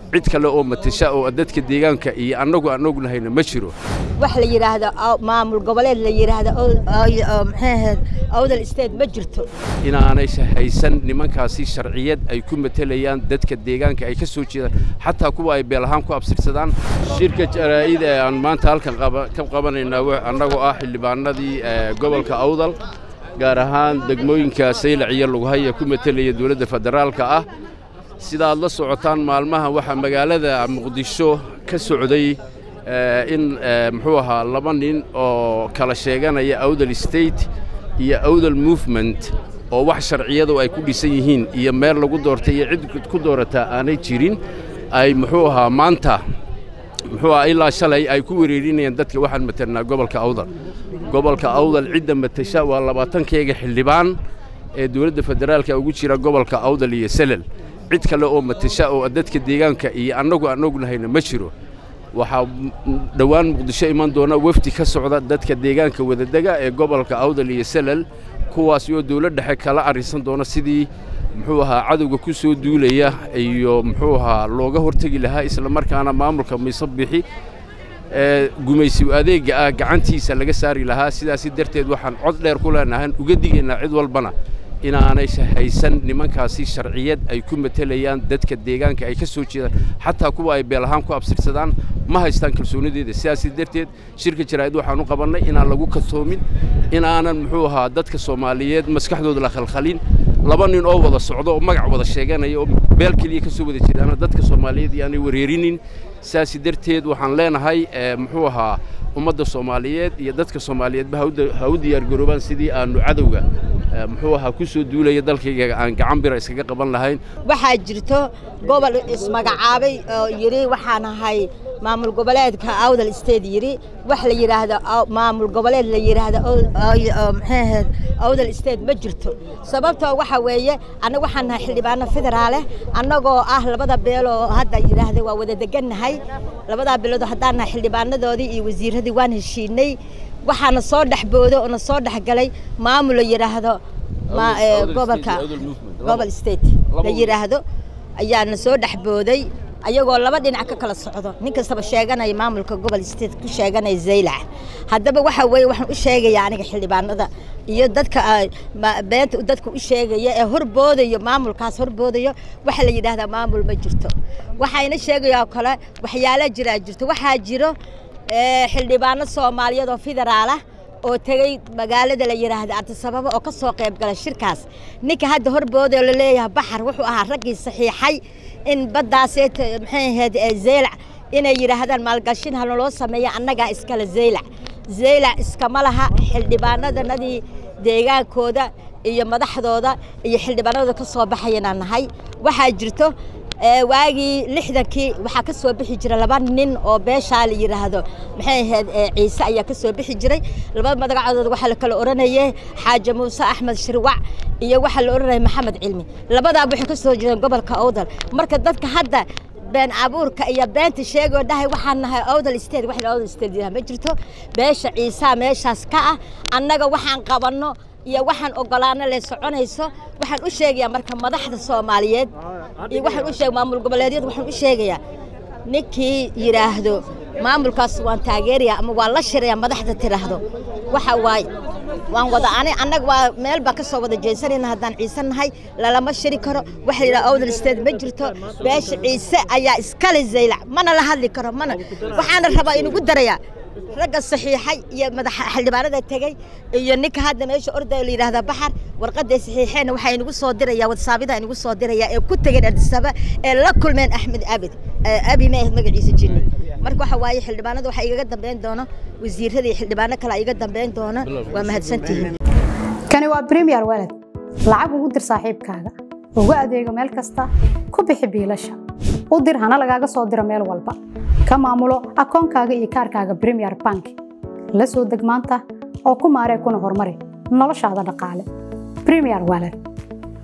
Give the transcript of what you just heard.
cid kale oo matasha oo dadka deegaanka iyo annagu aan ognahayna ma jiro wax la yidhaahdo maamul goboleed la yidhaahdo maxay ahayd awdal state ma jirto inaanay haysan nimankaasi sharciyad ay ku matelayaan dadka deegaanka ay ka soo jeedaan xataa kuwa ay beel ahaan ku absirsadaan shirka jaraa'id ee aan maanta halkan ka qabanaynaa annagoo ah xildhibaanadii gobolka awdal gaar ahaan degmooyinka saylac iyo lughaya ku matelaya dowladda federaalka ah sida aad la socotaan maalmahan waxaa magaalada muqdisho ka socday in muxuu ahaa laba nin oo kala sheeganaya awdal state iyo awdal movement oo wax sharciyadu ay ku dhisan yihiin iyo meel lagu doortay iyo cid ku doorataa aanay jirin ay muxuu ahaa maanta muxuu ahaa ilaa shalay ay ku wereerinayaan dadka waxaan matalnaa gobolka awdal gobolka awdal cidda matasha waa labaatankeega xildhibaan ee dowladda federaalka ugu jira gobolka awdal iyo selel cid kale oo matasha oo dadka deegaanka iyo annagu aan ognahayna ma jiro waxaa dhowaan muqdisho iman doona wefdi ka socda dadka deegaanka wadadega ee gobolka awdal iyo selal kuwaasi oo dowlad dhexe kala arrinsan doona sidii muxuu ahaa cadowga ku soo duulaya iyo muxuu ahaa looga hortegi lahaa isla markaana maamulka mise bixi ee gumaysi adeegga ah gacantiisa laga saari lahaa sidaasi darteed waxaan cod dheer ku leenahan uga digaynaa cid walbana inaanay haysan nimankaasi sharciyad ay ku matelayaan dadka deegaanka ay ka soo jeedaan xataa kuwa ay beel ahaan ku absirsadaan ma haystaan kalsoonideeda sidaasi darteed shirka jaraa'id waxaan u qabannay inaan lagu katoomin inaanan muxuu ahaa dadka soomaaliyeed maskaxdooda la khalkhalin laba nin oo wada socdo oo magac wada sheeganaya oo beel keliya ka soo wada jeedaana dadka soomaaliyeed iyaanay wareerinin sidaasi darteed waxaan leenahay muxuu ahaa ummadda soomaaliyeed iyo dadka soomaaliyeedba ha u diyaargaroobaan sidii aanu cadowga muxuu ahaa ku soo duulaya dalkayga aan gacan bira iskaga qaban lahayn waxaa jirto gobol ismagacaabay oo yidhi waxaan ahay maamul goboleedka awdal state yidhi wax la yidhaahdo maamul goboleed la yidhaahdo maxay ahayd awdal state ma jirto sababtoo waxa weeye annaga waxaan nahay xildhibaano federaale annagoo ah labada beeloo hadda yidhaahda waa wada degannahay labadaa beelood haddaan nahay xildhibaanadoodii iyo wasiiradii waan heshiinay waxaana soo dhexbooday oo na soo dhexgalay maamul la yidhaahdo gobolka gobol state la yidhaahdo ayaana soo dhexbooday ayagoo laba dhinac ka kala socdo nin kastaba sheeganaya maamulka gobol state ku sheeganaya zaylac haddaba waxa weeye waxaan u sheegayaa aniga xildhibaanada iyo dadka beenta dadka u sheegaya ee horboodayo maamulkaas horboodayo waxa la yidhaahdaa maamul ma jirto waxayna sheegayaa kale waxyaala jiraa jirto waxaa jiro xildhibaano soomaaliyeed oo federaal ah oo tegey magaalada la yidhaahda artisababo oo ka soo qayb gala shirkaas ninka hadda horbooda la leeyahay baxar wuxuu ahaa raggii saxiixay in baddaasee maxay ahayd zeylac inay yidhaahdaan maalgashin halnaloo sameeya annagaa iskale zeylac zeylac iskama laha xildhibaanadanadii deegaankooda iyo madaxdooda iyo xildhibaanadooda ka soo baxayanaan nahay waxaa jirto waagii lixdankii waxaa ka soo bixi jira laba nin oo beeshaa la yidhaahdo maxay ahayd ciise ayaa ka soo bixi jiray labada magacadood waxaa la kala odhanayay xaaje muuse axmed shirwac iyo waxaa la odhanaya maxamed cilmi labadaaba waxay ka soo jireen gobolka awdal marka dadka hadda been abuurka iyo beenta sheegoo dhahay waxaan nahay awdal state wax awdal state yidhaha ma jirto beesha ciisaa meeshaas ka ah annaga waxaan qabanno iyo waxaan ogolaano le soconayso waxaan u sheegayaa marka madaxda soomaaliyeed iyo waxaan u sheeg maamul goboleedyada waxaan u sheegayaa ninkii yidhaahdo maamulkaas waan taageerayaa ama waan la shirayaa madaxda tidhaahdo waxa waaye waan wada ani annaga waa meel baa ka soo wada jeesanayna haddaan ciise nahay lalama shiri karo waxa la yidhaha awdal state ma jirto beesha ciise ayaa iskale zaylac mana la hadli karo mana waxaana rabaa inugu darayaa ragga saxiixay iyo madaxa xildhibaanada tegey iyo ninka hadda meesha ordaya la yidhaahda baxar warqaday saxiixeen waxaa inagu soo diraya wadsaabida inagu soo diraya ee ku tegeen ardisaba ee la kulmeen axmed abid abi ma ahayd magaciisa jinni marka waxa waaye xildhibaanada waxaa igaga dambeyn doono wasiirada iyo xildhibaano kale iga dambeyn doono waa mahadsantihiin kani waa premier walad lacag ugu dir saaxiibkaaga ugu adeego meel kasta ku bixi biilasha u dir hana lagaaga soo diro meel walba ka maamulo akoonkaaga iyo kaarkaaga premier bank la soo deg maanta oo ku maaree kuna horumari noloshaada dhaqaale premier walad